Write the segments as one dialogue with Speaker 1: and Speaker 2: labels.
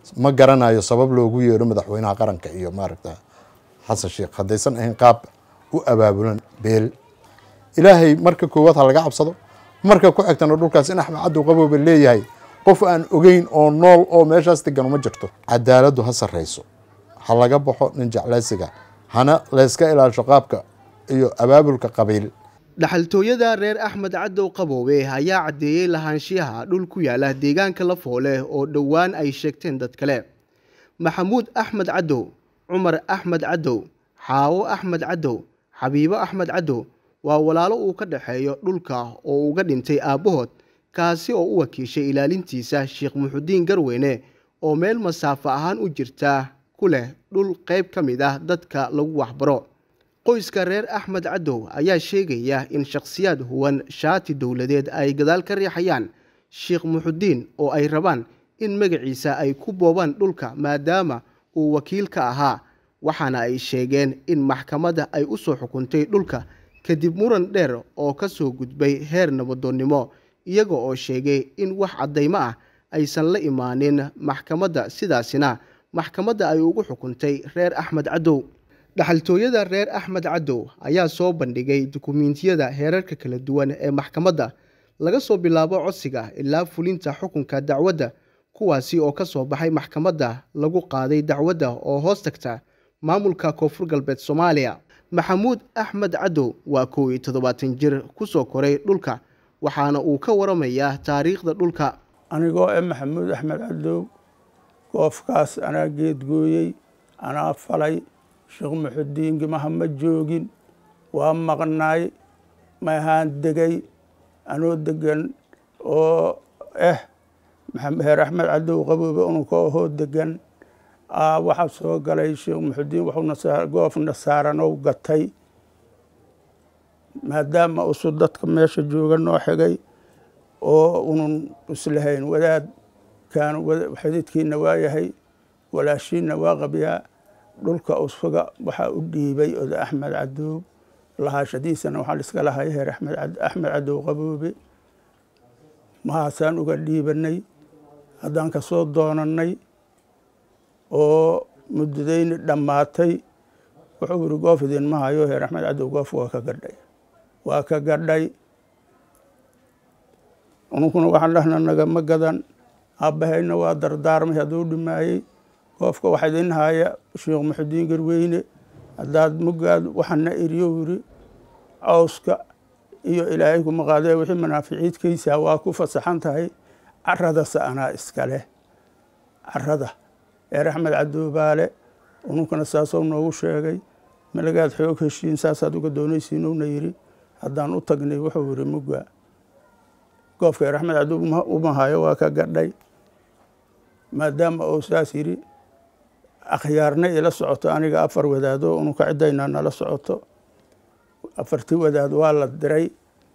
Speaker 1: ma garanayo sabab loogu yeero madaxweynaha qaranka iyo maaragta xasan sheekh haddaysan ahayn qaab u abaabulan beel ilaahay marka koowaad ha laga cabsado marka ku xigtana dhulkaas in axmed cadow qabooba leeyahay qof aan ogeyn oo nool oo meeshaas degan uma jirto cadaaladdu ha sarreyso ha laga baxo nin jeclaysiga hana layska ilaasho qaabka iyo abaabulka qabiil
Speaker 2: dhaxaltooyada reer axmed cadow qaboobe ayaa caddeeyey lahaanshiyaha dhul ku yaala deegaanka lafoole oo dhowaan ay sheegteen dad kale maxamuud axmed cadow cumar axmed cadow xaawo axmed cadow xabiibo axmed cadow waa walaalo uu ka dhexeeyo dhulka oo uga dhintay aabbahood kaasi oo u wakiishay ilaalintiisa sheekh muxudiin garweyne oo meel masaafo ahaan u jirta ku leh dhul qayb ka mid ah dadka lagu waxbaro qoyska reer axmed cadow ayaa sheegaya in shakhsiyaad huwan shaati dowladeed ay gadaal ka riixayaan sheekh muxudiin oo ay rabaan in magaciisa ay ku boobaan dhulka maadaama uu wakiil ka ahaa waxaana ay sheegeen in maxkamadda ay u soo xukuntay dhulka kadib muran dheer oo ka soo gudbay heer nabadoonnimo iyaga oo sheegay in wax caddaymo ah aysan la imaanin maxkamadda sidaasina maxkamadda ay ugu xukuntay reer axmed cadow dhaxaltooyada reer axmed cadow ayaa soo bandhigay dukumiintiyada heerarka kala duwan ee maxkamadda laga soo bilaabo codsiga ilaa fulinta xukunka dacwadda kuwaasi oo ka soo baxay maxkamadda lagu qaaday dacwadda oo hoos tagta maamulka koonfur galbeed soomaaliya maxamuud axmed cadow waa kow iyo toddobaatan jir ku soo koray dhulka waxaana uu ka waramayaa taariikhda dhulka
Speaker 3: anigoo e maxamuud axmed cadow goofkaas anaa geedgooyey anaa falay sheekh muxudiin gimaha ma joogin waa maqnaay ma ahaan degay anoo degan oo eh heer axmed cadow qaboobe ununka ahoo degan waxaa soo galay sheekh muxudiin wuxuu goof nasaaranow gatay maadaama usu dadka meesha jooga noo xigay oo unun islahayn wadaadkan xididkiina waa yahay walaashiinna waa qabyaa dhulka usfaga waxaa u dhiibay oda axmed cadow lahaashadiisana waxaa liska lahay heer axmed cadow qaboobe mahaasaan uga dhiibanay haddaan ka soo doonannay oo muddadayni dhammaatay wuxuu yidhi goof idinma hayo heer axmed cadow goof waa ka gadhay waa ka gadhay ununkuna waxaan dhahna nagama gadan aabbahayna waa dardaarmay hadduu dhimaayey goofka waxa idin haya sheekh muxudiin garweyne haddaad mugaad waxana eriyo yidhi cawska iyo ilaahay kuma qaadee wixii manaaficiidkaysaa waa ku fasaxan tahay caradase anaa iska leh carada eer axmed cadoobaale ununkana saasou noogu sheegay malagaad xoog heshiin saasaad uga doonaysiinowna yidhi haddaan u tagnay wuxuu yidhi muga goofka eer axmed cadoob uma hayo waa ka gadhay maadaama uu saas yidhi akhyaarna ila socoto aniga afar wadaado ununka ciddayna nala socoto afarti wadaad waa la diray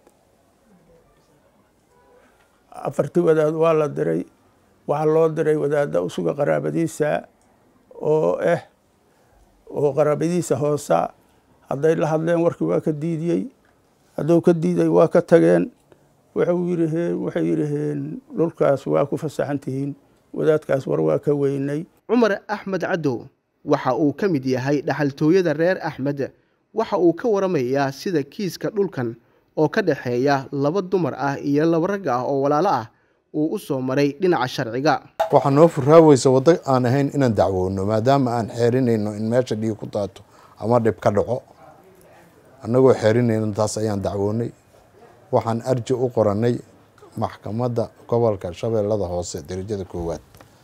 Speaker 3: afarti wadaad waa la diray waxaa loo diray wadaadda usuga qaraabadiisa oo ah oo qaraabadiisa hoosa hadday la hadleen warkii waa ka diidiyey hadduu ka diiday waa ka tageen wuxuu yidhaheen waxay yidhaheen dhulkaas waa ku fasaxan tihiin wadaadkaas war waa ka weynay
Speaker 2: cumar axmed cadow waxa uu ka mid yahay dhaxaltooyada reer axmed waxa uu ka waramayaa sida kiiska dhulkan oo ka dhexeeya laba dumar ah iyo laba rag ah oo walaalo ah uu u soo maray dhinaca sharciga
Speaker 1: waxaa noo furaaweysa waddo aan ahayn inaan dacwoono maadaama aan xeerinayno in meesha dhiig ku daato ama dhib ka dhaco annagoo xeerinayno taas ayaan dacwoonay waxaan arji u qorannay maxkamadda gobolka shabeellada hoose derajada koowaad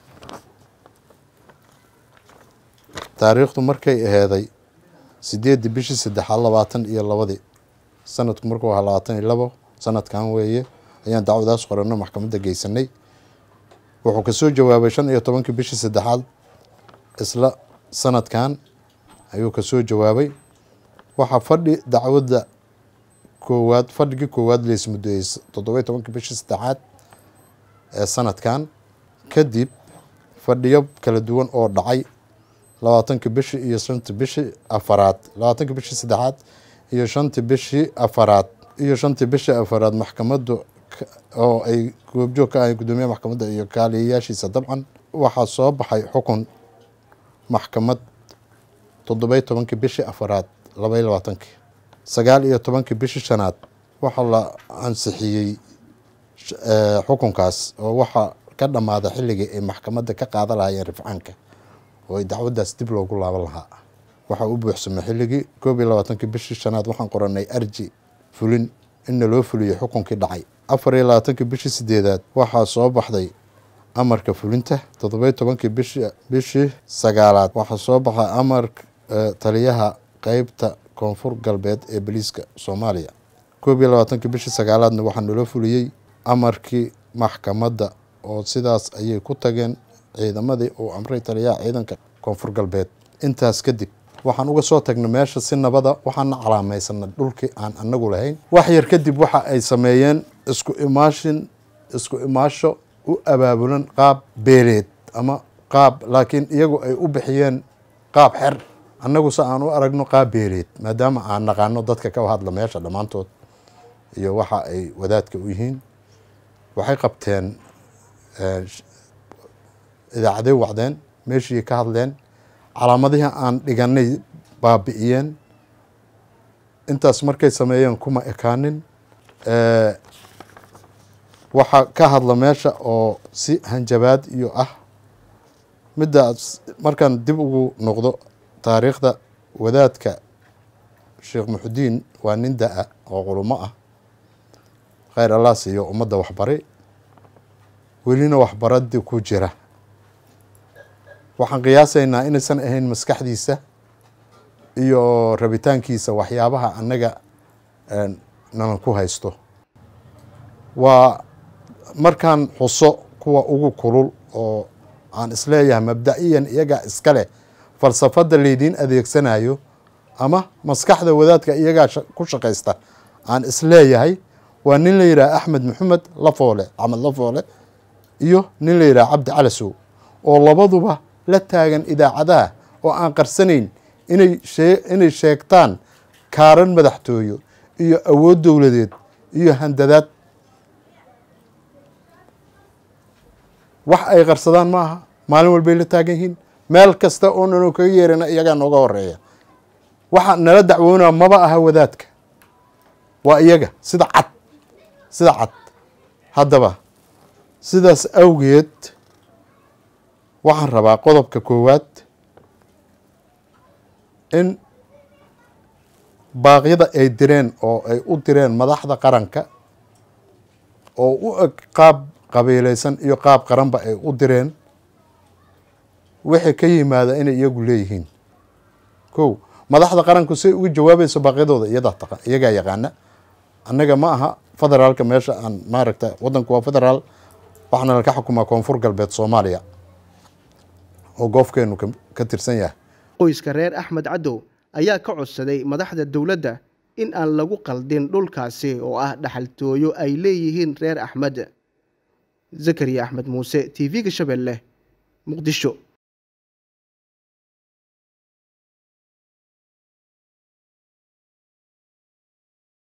Speaker 1: taariikhdu markay aheeday sideeddii bishii saddexaad labaatan iyo labadii sanadku markuu ahaa labaatan iyo labo sanadkan weeye ayaan dacwadaas qoranno maxkamadda geysanay wuxuu kasoo jawaabay shan iyo tobankii bishii saddexaad isla sanadkan ayuu kasoo jawaabay waxaa fadhi dacwadda koowaad fadhigii koowaad laismudeeyey toddoba iyo tobankii bishii saddexaad ee sanadkan kadib fadhiyo kala duwan oo dhacay labaatankii bishii iyo shantii bishii afaraad labaatankii bishii saddexaad iyo shantii bishii afaraad iyo shantii bishii afaraad maxkamaddu oo ay goobjoog ka ahay guddoomiyaha maxkamadda iyo kaaliyayaashiisa dabcan waxaa soo baxay xukun maxkamad toddobiyo tobankii bishii afaraad labaiyo labaatankii sagaal iyo tobankii bishii shanaad waxaa la ansixiyey xukunkaas oo waxaa ka dhammaada xilligii ay maxkamadda ka qaadan lahaayeen rifcaanka oo ay dacwaddaas dib loogu laaban lahaa waxaa u buuxsamay xilligii koob iyo labaatankii bishii shanaad waxaan qoranay arji fulin inna loo fuliyey xukunkii dhacay afar iyo labaatankii bishii sideedaad waxaa soo baxday amarka fulinta toddobiyo tobankii bishi bishii sagaalaad waxaa soo baxay amarka taliyaha qeybta koonfur galbeed ee boliiska soomaaliya koob iyo labaatankii bishii sagaalaadna waxaa naloo fuliyey amarkii maxkamadda oo sidaas ayay ku tageen ciidamadii uu amray taliyaha ciidanka koonfur galbeed intaas kadib waxaan uga soo tagnay meesha si nabada waxaana calaamaysanay dhulkii aan anagu lahayn wax yar kadib waxa ay sameeyeen isku imaashin isku imaasho u abaabulan qaab beeleed ama qaab laakiin iyagu ay u bixiyeen qaab xer annagu se aan u aragno qaab beeleed maadaama aan naqaano dadka ka hadla meesha dhammaantood iyo waxa ay wadaadka u yihiin waxay qabteen idaacaday wacdeen meeshii ka hadleen calaamadihii aan dhiganay baabi'iyeen intaas markay sameeyeen kuma ekaanin waxaa ka hadla meesha oo si hanjabaad iyo ah middaas markaan dib ugu noqdo taariikhda wadaadka sheekh muxudiin waa nin da-a oo qulumo ah kheyr allah siiyo ummadda waxbari welina waxbaradii ku jira waxaan qiyaasaynaa inaysan ahayn maskaxdiisa iyo rabitaankiisa waxyaabaha annaga nanan ku haysto waa markaan xuso kuwa ugu kulul oo aan isleeyahay mabda-iyan iyagaa iska leh falsafadda laydiin adeegsanayo ama maskaxda wadaadka iyagaa ku shaqaysta aan isleeyahay waa nin la yidhaha axmed maxamed lafoole axmed lafoole iyo nin la yidhaha cabdi calasow oo labaduba la taagan idaacadaha oo aan qarsanayn inay shee inay sheegtaan kaaran madaxtooyo iyo awood dowladeed iyo handadaad wax ay qarsadaan ma aha maalin walbay la taagan yihiin meel kasta oo nano kaga yeerana iyagaa nooga horeeya waxa nala dacwoonaa maba aha wadaadka waa iyaga sida cad sida cad haddaba sidaas awgeed waxaan rabaa qodobka koowaad in baaqyada ay direen oo ay u direen madaxda qaranka oo u eg qaab qabiilaysan iyo qaab qaranba ay u direen wixii ka yimaada inay iyagu leeyihiin kow madaxda qaranku say uga jawaabayso baaqyadooda iyadaa iyagaa yaqaana annaga ma aha federaalka meesha aan maaragta waddanku waa federaal waxaana laka xukumaa koonfur galbeed soomaaliya oo goofkeenu ka tirsan yahay
Speaker 2: qoyska reer axmed cadow ayaa ka codsaday madaxda dowladda in aan lagu qaldin dhulkaasi oo ah dhaxaltooyo ay leeyihiin reer axmed zakariya axmed muuse t v-ga shabeelle muqdisho